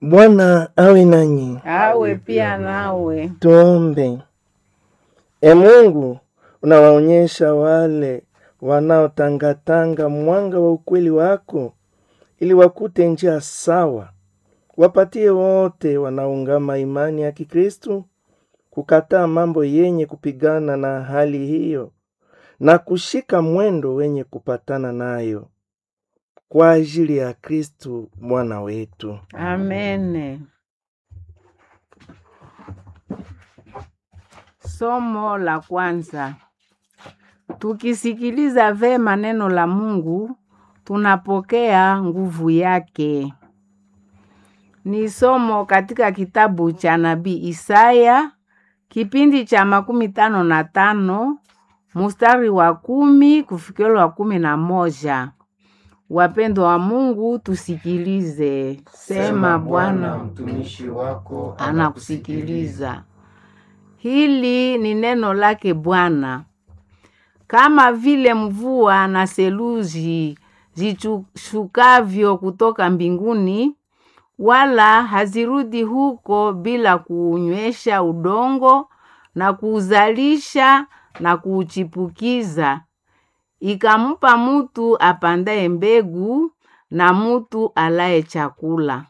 Bwana awe nanyi. awe pia nawe. Tuombe. E Mungu, unawaonyesha wale wanaotangatanga mwanga wa ukweli wako, ili wakute njia sawa. Wapatie wote wanaungama imani ya Kikristu kukataa mambo yenye kupigana na hali hiyo na kushika mwendo wenye kupatana nayo, kwa ajili ya Kristu Bwana wetu. Amene. Somo la kwanza. Tukisikiliza vema neno la Mungu, tunapokea nguvu yake. Ni somo katika kitabu cha nabii Isaya, kipindi cha makumi tano na tano mustari wa kumi kufikira wa kumi na moja. Wapendwa wa Mungu, tusikilize. Sema Bwana mtumishi wako anakusikiliza. Hili ni neno lake Bwana. Kama vile mvua na seluji zishukavyo kutoka mbinguni, wala hazirudi huko bila kuunywesha udongo na kuuzalisha na kuuchipukiza, ikampa mutu apandaye mbegu na mutu alaye chakula.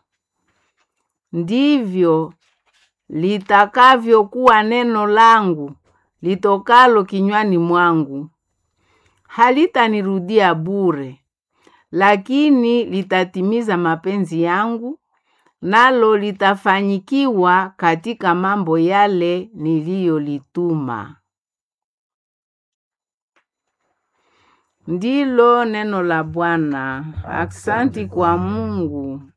Ndivyo litakavyokuwa neno langu litokalo kinywani mwangu. Halitanirudia bure, lakini litatimiza mapenzi yangu, nalo litafanyikiwa katika mambo yale niliyolituma. Ndilo neno la Bwana. Aksanti kwa Mungu.